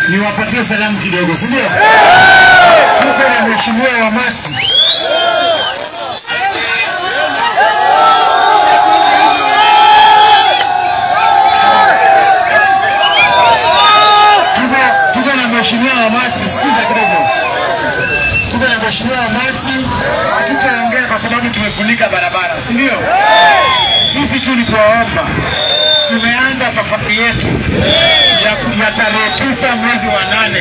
niwapatie salamu kidogo, si ndio? Tuko na mheshimiwa Wamasi tuko tuko na mheshimiwa Wamasi, sikiza kidogo. Tuko na mheshimiwa Wamasi, hatutaongea kwa sababu tumefunika barabara, si ndio? Sisi tu ni kuwaomba, tumeanza safari yetu ya, ya tarehe tisa mwezi wa nane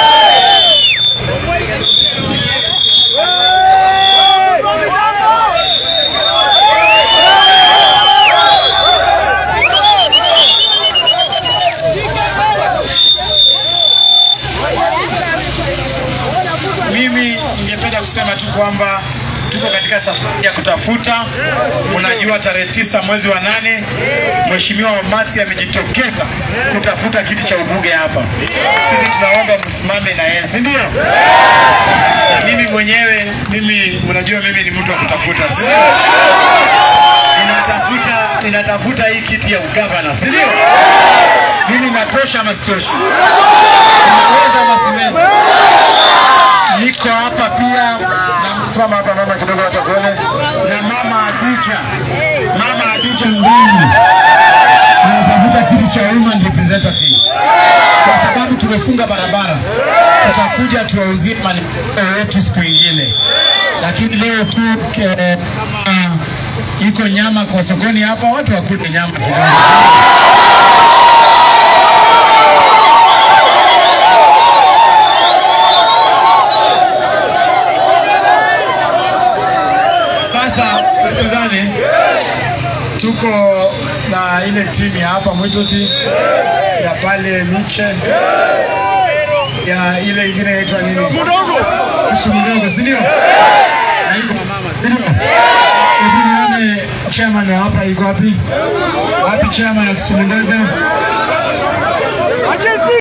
mimi ningependa kusema tu kwamba tuko katika safari ya kutafuta. Unajua, tarehe tisa mwezi wa nane Mheshimiwa Wamati amejitokeza kutafuta kiti cha ubunge hapa. Sisi tunaomba msimame na yeye, si ndio? Na mimi mwenyewe, mimi unajua, mimi ni mtu wa kutafuta, si ndio? Ninatafuta, ninatafuta hii kiti ya ugavana, si ndio? Mimi natosha ama sitoshi? Ninaweza ama siwezi? niko hapa pia na msimama hapa mama kidogo hata kuone na mama Adija, mama Adija Mbingi anatafuta kiti cha women representative kwa sababu tumefunga barabara. Tutakuja tuwauzie maneno yetu siku ingine, lakini leo tu eh, kama iko nyama kwa sokoni hapa, watu wakule nyama kidogo. Sasa tusikizane, tuko na ile timu ya hapa Mwitoti ya pale Miche ya ile ingine inaitwa nini? Kisumu ndogo, si ndio? Na iko mama, si ndio? Hebu nione chairman wa hapa iko wapi? Wapi chairman wa Kisumu ndogo?